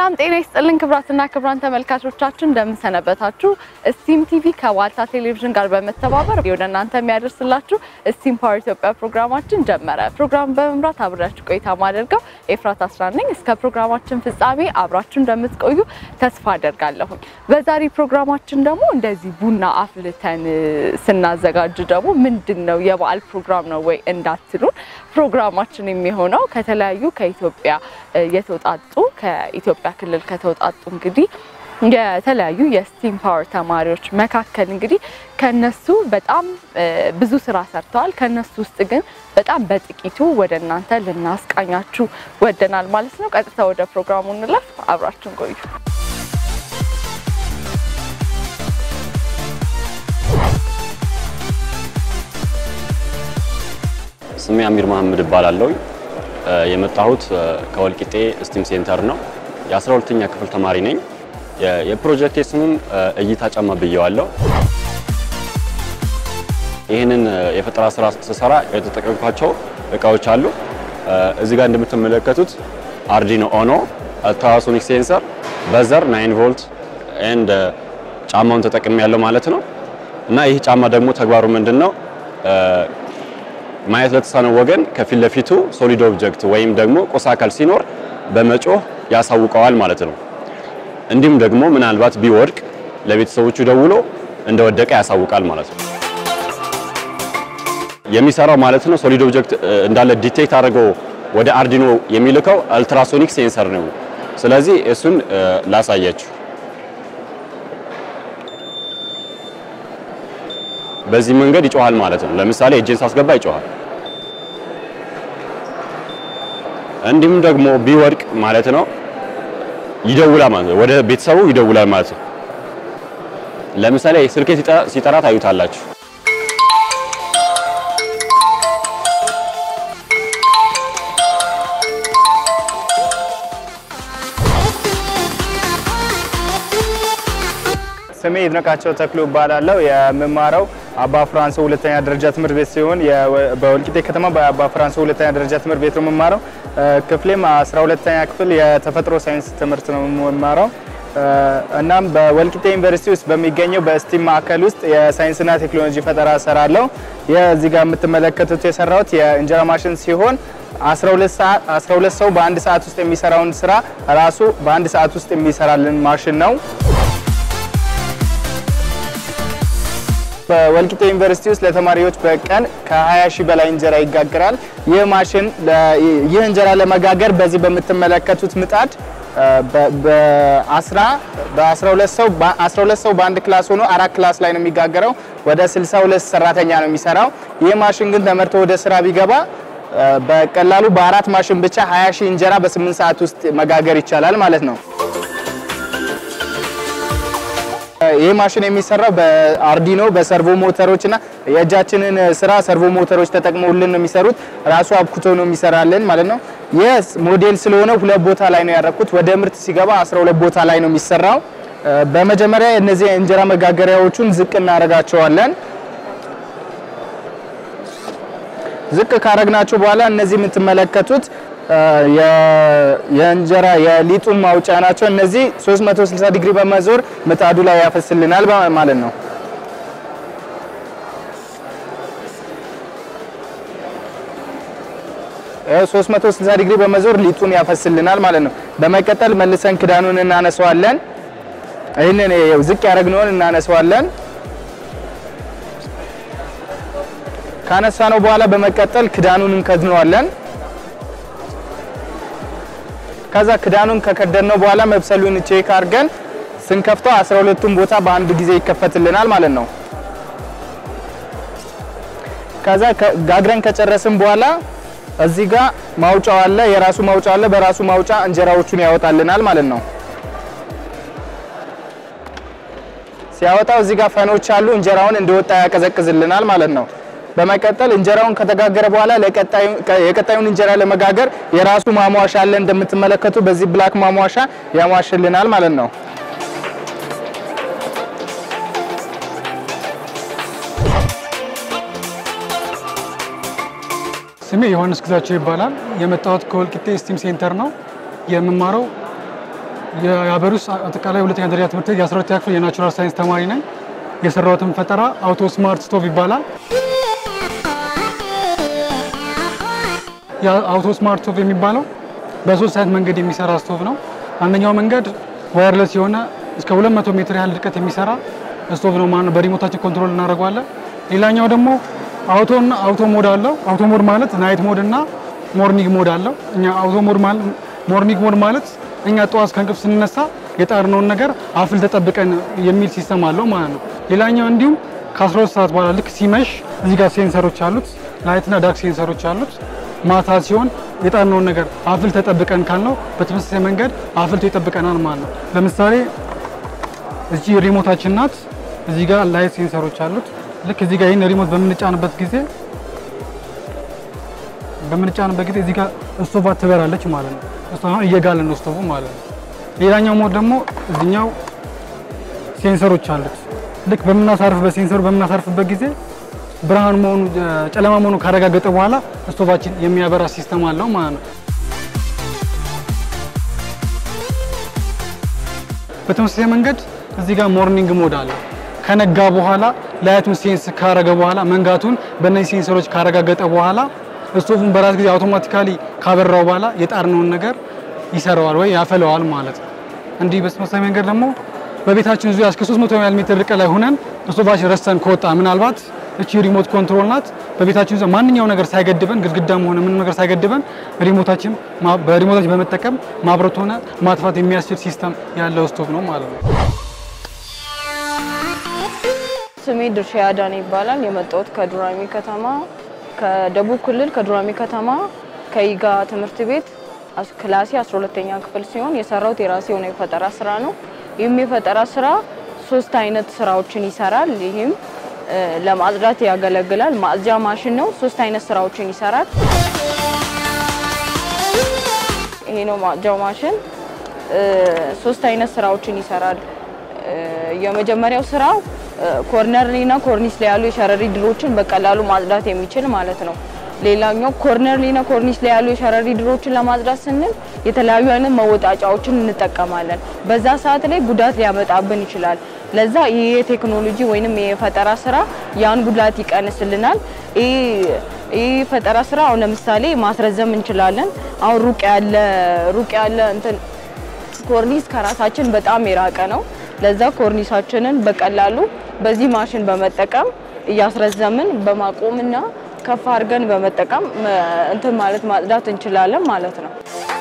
ሰላም ጤና ይስጥልን ክብራትና ክብራን ተመልካቾቻችን እንደምንሰነበታችሁ። ስቲም ቲቪ ከዋልታ ቴሌቪዥን ጋር በመተባበር ወደ እናንተ የሚያደርስላችሁ ስቲም ፓወር ኢትዮጵያ ፕሮግራማችን ጀመረ። ፕሮግራም በመምራት አብሬያችሁ ቆይታ ማደርገው ኤፍራት አስራ ነኝ። እስከ ፕሮግራማችን ፍጻሜ አብራችሁ እንደምትቆዩ ተስፋ አደርጋለሁኝ። በዛሬ ፕሮግራማችን ደግሞ እንደዚህ ቡና አፍልተን ስናዘጋጅ ደግሞ ምንድን ነው የበዓል ፕሮግራም ነው ወይ እንዳትሉን ፕሮግራማችን የሚሆነው ከተለያዩ ከኢትዮጵያ የተውጣጡ ከኢትዮጵያ ክልል ከተውጣጡ እንግዲህ የተለያዩ የስቲም ፓወር ተማሪዎች መካከል እንግዲህ ከነሱ በጣም ብዙ ስራ ሰርተዋል። ከነሱ ውስጥ ግን በጣም በጥቂቱ ወደ እናንተ ልናስቃኛችሁ ወደናል ማለት ነው። ቀጥታ ወደ ፕሮግራሙ እንለፍ። አብራችን ቆዩ። ስሜ አሚር መሐመድ እባላለሁ። የመጣሁት ከወልቂጤ ስቲም ሴንተር ነው። የ12ኛ ክፍል ተማሪ ነኝ። የፕሮጀክቴ ስሙም እይታ ጫማ ብየዋለሁ። ይህንን የፈጠራ ስራ ስሰራ የተጠቀምኳቸው እቃዎች አሉ። እዚህ ጋር እንደምትመለከቱት አርዲኖ ኦኖ፣ አልትራሶኒክ ሴንሰር፣ በዘር 9 ቮልት ኤንድ ጫማውን ተጠቅሜ ያለው ማለት ነው። እና ይህ ጫማ ደግሞ ተግባሩ ምንድን ነው? ማየት ለተሳነው ወገን ከፊት ለፊቱ ሶሊድ ኦብጀክት ወይም ደግሞ ቁስ አካል ሲኖር በመጮህ ያሳውቀዋል ማለት ነው። እንዲሁም ደግሞ ምናልባት ቢወድቅ ለቤተሰቦቹ ደውሎ እንደወደቀ ያሳውቃል ማለት ነው። የሚሰራው ማለት ነው ሶሊድ ኦብጀክት እንዳለ ዲቴክት አድርገው ወደ አርዲኖ የሚልከው አልትራሶኒክ ሴንሰር ነው። ስለዚህ እሱን ላሳያችሁ። በዚህ መንገድ ይጮሃል ማለት ነው። ለምሳሌ እጄን ሳስገባ ይጮሃል። እንዲሁም ደግሞ ቢወድቅ ማለት ነው ይደውላል ማለት ነው። ወደ ቤተሰቡ ይደውላል ማለት ነው። ለምሳሌ ስልኬ ሲጠራ ታዩታላችሁ። ስሜ ይድነቃቸው ተክሎ እባላለሁ። የምማረው አባ ፍራንሶ ሁለተኛ ደረጃ ትምህርት ቤት ሲሆን በወልቂጤ ከተማ በአባ ፍራንሶ ሁለተኛ ደረጃ ትምህርት ቤት ነው የምማረው። ክፍሌም 12ኛ ክፍል የተፈጥሮ ሳይንስ ትምህርት ነው የምማረው። እናም በወልቂጤ ዩኒቨርሲቲ ውስጥ በሚገኘው በስቲም ማዕከል ውስጥ የሳይንስና ቴክኖሎጂ ፈጠራ እሰራለሁ። የዚህ ጋር የምትመለከቱት የሰራሁት የእንጀራ ማሽን ሲሆን 12 ሰው በአንድ ሰዓት ውስጥ የሚሰራውን ስራ ራሱ በአንድ ሰዓት ውስጥ የሚሰራልን ማሽን ነው። በወልቂጤ ዩኒቨርሲቲ ውስጥ ለተማሪዎች በቀን ከ20 ሺህ በላይ እንጀራ ይጋገራል። ይህ ማሽን ይህ እንጀራ ለመጋገር በዚህ በምትመለከቱት ምጣድ በ12 ሰው በ12 ሰው በአንድ ክላስ ሆኖ አራት ክላስ ላይ ነው የሚጋገረው። ወደ 62 ሰራተኛ ነው የሚሰራው። ይህ ማሽን ግን ተመርቶ ወደ ስራ ቢገባ በቀላሉ በአራት ማሽን ብቻ 20 ሺህ እንጀራ በ8 ሰዓት ውስጥ መጋገር ይቻላል ማለት ነው። ይህ ማሽን የሚሰራው በአርዲኖ በሰርቮ ሞተሮች እና የእጃችንን ስራ ሰርቮ ሞተሮች ተጠቅመውልን ነው የሚሰሩት። ራሱ አብኩቶ ነው የሚሰራልን ማለት ነው። ይህ ሞዴል ስለሆነ ሁለት ቦታ ላይ ነው ያደረኩት። ወደ ምርት ሲገባ 12 ቦታ ላይ ነው የሚሰራው። በመጀመሪያ እነዚህ እንጀራ መጋገሪያዎቹን ዝቅ እናደርጋቸዋለን። ዝቅ ካረግናቸው በኋላ እነዚህ የምትመለከቱት የእንጀራ የሊጡን ማውጫ ናቸው። እነዚህ 360 ዲግሪ በመዞር ምጣዱ ላይ ያፈስልናል ማለት ነው። ይኸው 360 ዲግሪ በመዞር ሊጡን ያፈስልናል ማለት ነው። በመቀጠል መልሰን ክዳኑን እናነሳዋለን። ይህንን ዝቅ ያደረግነውን እናነሳዋለን። ካነሳ ነው በኋላ በመቀጠል ክዳኑን እንከድነዋለን። ከዛ ክዳኑን ከከደነው በኋላ መብሰሉን ቼክ አድርገን ስንከፍተው 12ቱም ቦታ በአንድ ጊዜ ይከፈትልናል ማለት ነው። ከዛ ጋግረን ከጨረስን በኋላ እዚህ ጋር ማውጫው አለ፣ የራሱ ማውጫ አለ። በራሱ ማውጫ እንጀራዎቹን ያወጣልናል ማለት ነው። ሲያወጣው እዚህ ጋር ፈኖች አሉ። እንጀራውን እንደወጣ ያቀዘቅዝልናል ማለት ነው። በመቀጠል እንጀራውን ከተጋገረ በኋላ የቀጣዩን እንጀራ ለመጋገር የራሱ ማሟሻ አለ። እንደምትመለከቱ በዚህ ብላክ ማሟሻ ያሟሽልናል ማለት ነው። ስሜ ዮሐንስ ግዛቸው ይባላል። የመጣሁት ከወልቂጤ ስቲም ሴንተር ነው። የምማረው የሀገር ውስጥ አጠቃላይ ሁለተኛ ደረጃ ትምህርት ቤት የ12ኛ ክፍል የናቹራል ሳይንስ ተማሪ ነኝ። የሰራሁትን ፈጠራ አውቶ ስማርት ስቶቭ ይባላል። የአውቶ ስማርት ስቶቭ የሚባለው በሶስት አይነት መንገድ የሚሰራ ስቶቭ ነው። አንደኛው መንገድ ዋየርለስ የሆነ እስከ 200 ሜትር ያህል ርቀት የሚሰራ ስቶቭ ነው ማለት ነው። በሪሞታችን ኮንትሮል እናደርገዋለን። ሌላኛው ደግሞ አውቶ እና አውቶ ሞድ አለው። አውቶ ሞድ ማለት ናይት ሞድ እና ሞርኒንግ ሞድ አለው። እኛ አውቶ ሞድ ማለት ሞርኒንግ ሞድ ማለት እኛ ጠዋት ከእንቅልፍ ስንነሳ የጣርነውን ነገር አፍል ተጠብቀን የሚል ሲስተም አለው ማለት ነው። ሌላኛው እንዲሁም ከ12 ሰዓት በኋላ ልክ ሲመሽ እዚህ ጋር ሴንሰሮች አሉት፣ ላይትና ዳርክ ሴንሰሮች አሉት። ማታ ሲሆን የጣርነውን ነገር አፍል ተጠብቀን ካልነው በተመሳሳይ መንገድ አፍልቶ ይጠብቀናል ማለት ነው። ለምሳሌ እዚህ ሪሞታችን ናት። እዚህ ጋር ላይት ሴንሰሮች አሉት። ልክ እዚህ ጋር ይህን ሪሞት በምንጫንበት ጊዜ በምንጫንበት ጊዜ እዚህ ጋር ስቶቫ ትበራለች ማለት ነው። እሱ አሁን እየጋለ ነው ስቶቭ ማለት ነው። ሌላኛው ሞድ ደግሞ እዚኛው ሴንሰሮች አሉት። ልክ በምናሳርፍበት ሴንሰሩ በምናሳርፍበት ጊዜ ብርሃን መሆኑ ጨለማ መሆኑ ካረጋገጠ በኋላ ስቶቫችን የሚያበራ ሲስተም አለው ማለት ነው። በተመሳሳይ መንገድ እዚህ ጋር ሞርኒንግ ሞድ አለ። ከነጋ በኋላ ላይቱን ሴንስ ካረገ በኋላ መንጋቱን በእነዚህ ሴንሰሮች ካረጋገጠ በኋላ ስቶቭን በራስ ጊዜ አውቶማቲካሊ ካበራው በኋላ የጣርነውን ነገር ይሰራዋል ወይ ያፈለዋል ማለት ነው። እንዲህ በተመሳሳይ መንገድ ደግሞ በቤታችን ዙሪያ እስከ 300 ያህል ሜትር ርቀት ላይ ሆነን ስቶቫችን ረስተን ከወጣ ምናልባት እቺ ሪሞት ኮንትሮል ናት። በቤታችን ዙሪያ ማንኛው ነገር ሳይገድበን ግድግዳም ሆነ ምንም ነገር ሳይገድበን ሪሞታችን በሪሞታችን በመጠቀም ማብረት ሆነ ማጥፋት የሚያስችል ሲስተም ያለው ስቶቭ ነው ማለት ነው። ስሜ ድርሻ ያዳነ ይባላል። የመጣሁት ከዱራሜ ከተማ ከደቡብ ክልል ከዱራሜ ከተማ ከይጋ ትምህርት ቤት አስ- ክላሴ 12ኛ ክፍል ሲሆን የሰራሁት የራሴ የሆነ የፈጠራ ስራ ነው። ይህም የፈጠራ ስራ ሶስት አይነት ስራዎችን ይሰራል። ይህም እ፣ ለማጽዳት ያገለግላል። ማጽጃ ማሽን ነው። ሶስት አይነት ስራዎችን ይሰራል። ይሄ ነው ማጽጃው ማሽን እ፣ ሶስት አይነት ስራዎችን ይሰራል። እ፣ የመጀመሪያው ስራው እ፣ ኮርነርሊና ኮርኒስ ላይ ያሉ የሸረሪት ድሮችን በቀላሉ ማጽዳት የሚችል ማለት ነው። ሌላኛው ኮርነርሊና ኮርኒስ ላይ ያሉ የሸረሪት ድሮችን ለማጽዳት ስንል የተለያዩ አይነት መወጣጫዎችን እንጠቀማለን። በዛ ሰዓት ላይ ጉዳት ሊያመጣብን ይችላል። ለዛ ይሄ የቴክኖሎጂ ወይንም የፈጠራ ስራ ያን ጉዳት ይቀንስልናል። ይሄ ይህ ፈጠራ ስራ አሁን ለምሳሌ ማስረዘም እንችላለን። አሁን ሩቅ ያለ ሩቅ ያለ እንትን ኮርኒስ ከራሳችን በጣም የራቀ ነው። ለዛ ኮርኒሳችንን በቀላሉ በዚህ ማሽን በመጠቀም እያስረዘምን በማቆምና ከፍ አድርገን በመጠቀም እ፣ እንትን ማለት ማጽዳት እንችላለን ማለት ነው።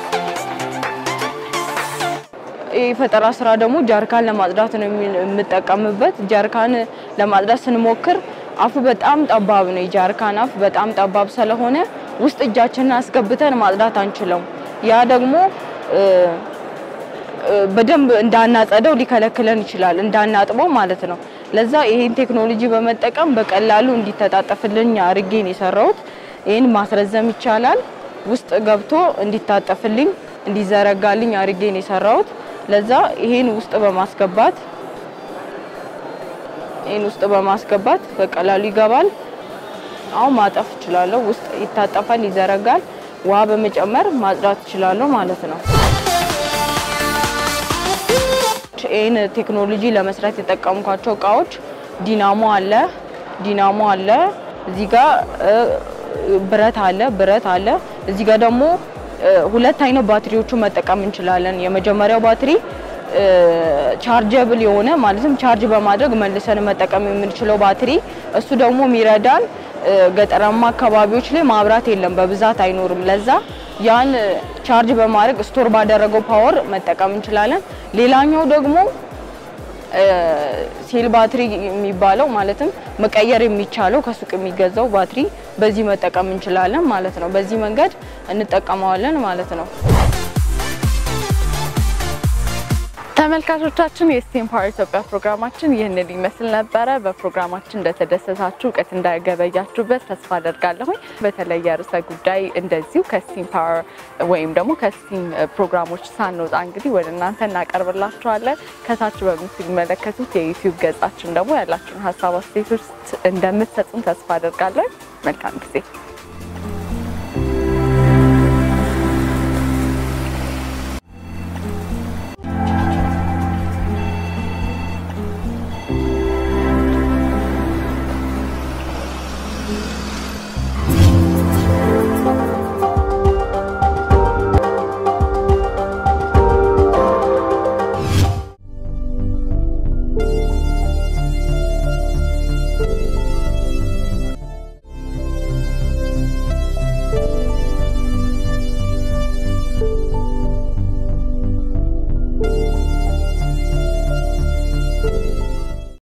ይህ ፈጠራ ስራ ደግሞ ጃርካን ለማጽዳት ነው የሚ- የምጠቀምበት። ጃርካን ለማጽዳት ስንሞክር አፉ በጣም ጠባብ ነው። የጃርካን አፍ በጣም ጠባብ ስለሆነ ውስጥ እጃችንን አስገብተን ማጽዳት አንችለው። ያ ደግሞ እ፣ እ፣ በደንብ እንዳናጸደው ሊከለክለን ይችላል፣ እንዳናጥበው ማለት ነው። ለዛ ይሄን ቴክኖሎጂ በመጠቀም በቀላሉ እንዲተጣጠፍልኝ አድርጌ ነው የሰራሁት። ይህን ማስረዘም ይቻላል። ውስጥ ገብቶ እንዲታጠፍልኝ እንዲዘረጋልኝ አድርጌ ነው የሰራሁት። ለዛ ይሄን ውስጥ በማስገባት ይሄን ውስጥ በማስገባት በቀላሉ ይገባል። አሁን ማጠፍ እችላለሁ። ውስጥ ይታጠፋል፣ ይዘረጋል። ውሃ በመጨመር ማጽዳት እችላለሁ ማለት ነው። ይህን ቴክኖሎጂ ለመስራት የጠቀምኳቸው እቃዎች ዲናሞ አለ፣ ዲናሞ አለ፣ እዚህ ጋር እ፣ ብረት አለ፣ ብረት አለ። እዚህ ጋር ደግሞ እ፣ ሁለት አይነት ባትሪዎችን መጠቀም እንችላለን። የመጀመሪያው ባትሪ እ፣ ቻርጀብል የሆነ ማለትም ቻርጅ በማድረግ መልሰን መጠቀም የምንችለው ባትሪ፣ እሱ ደግሞ የሚረዳን እ፣ ገጠራማ አካባቢዎች ላይ ማብራት የለም፣ በብዛት አይኖርም። ለዛ ያን ቻርጅ በማድረግ ስቶር ባደረገው ፓወር መጠቀም እንችላለን። ሌላኛው ደግሞ እ፣ ሴል ባትሪ የሚባለው ማለትም መቀየር የሚቻለው ከሱቅ የሚገዛው ባትሪ በዚህ መጠቀም እንችላለን ማለት ነው። በዚህ መንገድ እንጠቀመዋለን ማለት ነው። ተመልካቾቻችን የስቲም ፓወር ኢትዮጵያ ፕሮግራማችን ይህንን ይመስል ነበረ። በፕሮግራማችን እንደተደሰታችሁ እውቀት እንዳገበያችሁበት ተስፋ አደርጋለሁኝ። በተለየ ርዕሰ ጉዳይ እንደዚሁ ከስቲም ፓወር ወይም ደግሞ ከስቲም ፕሮግራሞች ሳንወጣ እንግዲህ ወደ እናንተ እናቀርብላችኋለን። ከታች በምትመለከቱት የዩቲዩብ ገጻችን ደግሞ ያላችሁን ሀሳብ አስተያየቶች እንደምትሰጡን ተስፋ አደርጋለሁ። መልካም ጊዜ